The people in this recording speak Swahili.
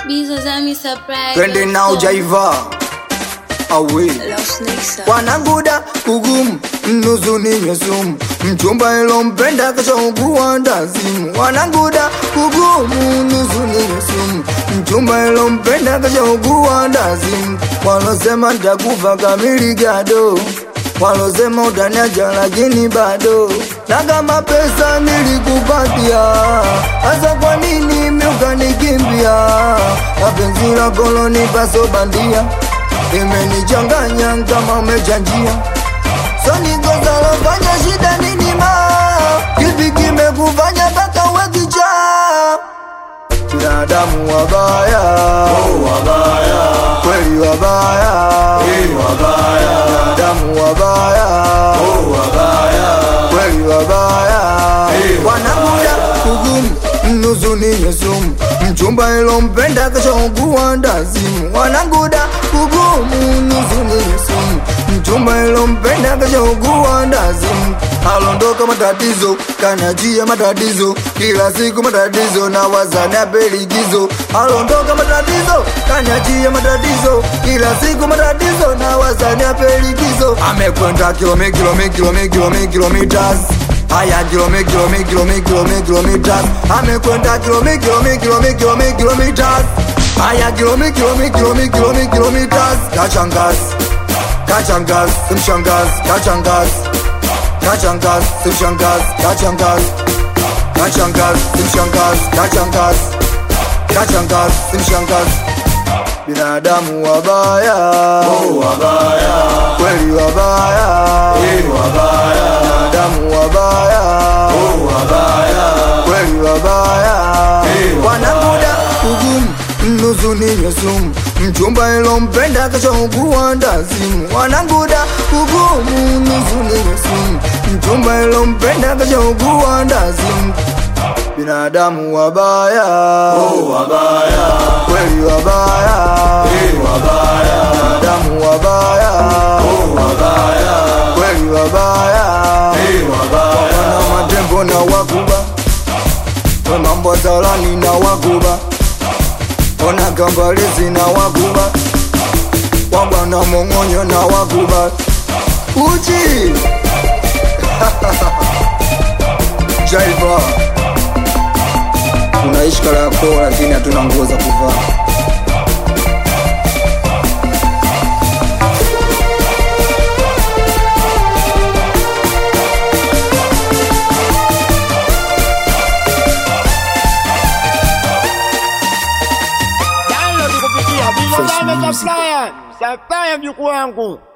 Bizo Zami surprise. twende nao jaiva awe wanaguda kugumu mnusu ninywe sumu mchumba ilompenda kashaugua ndazimu wanaguda kugumu nusu ninywe sumu mchumba ilompenda kashaugua ndazimu walosema ntakufa kamili gado walosema utaniacha lakini bado na kama pesa nilikupatia hasa kwa nini miukanikimbia mapenzi lako lonipa so bandia imenichanganya kama umechanjia sonikozalofanya shida nini ma kipi kimekufanya mpaka uwe kichaa binadamu wabaya kweli wabaya binadamu wabaya kweli wabaya wanamuda kugumu nusu ninywe sumu mchumba ilompenda kashaugua ndazimu wananguda kugumu nusu ninywe sumu mchumba ilompenda kashaugua ndazimu alondoka matatizo kanajia matatizo kila siku matatizo na wazani apeligizo alondoka matatizo kanajia matatizo kila siku matatizo na wazani apeligizo amekwenda kilomi kilomi kilomi kilomi kilometers haya kilomi kilomi kilomi kilomi kilometers amekwenda kilomi kilomi kilomi kilomi kilometers haya kilomi kilomi kilomi kilomi kilometers kachangas kachangas simshangas kachangas kachangas simshangas kachangas kachangas simshangas kachangas kachangas simshangas binadamu wabaya kweli wabaya binadamu wabaya kweli wabaya wanamuda ugumu nusu ninywe sumu mchumba ilompenda kashaugua ndazimu wananguda ugumu nusu ninywe sumu mchumba ilompenda kashaugua ndazimu binadamu wabaya kweli wabaya binadamu wabaya kweli wabaya wana matembo na wakuba we mambo zalani na wakuba ona gambalizi na wakuba wabwana mong'onyo na wakuba uchi jaiva tunaishi Kariakoo lakini hatuna nguo za kuvaa. Download kupitia Bizo Zami Supplier. Supplier mjukuu wangu.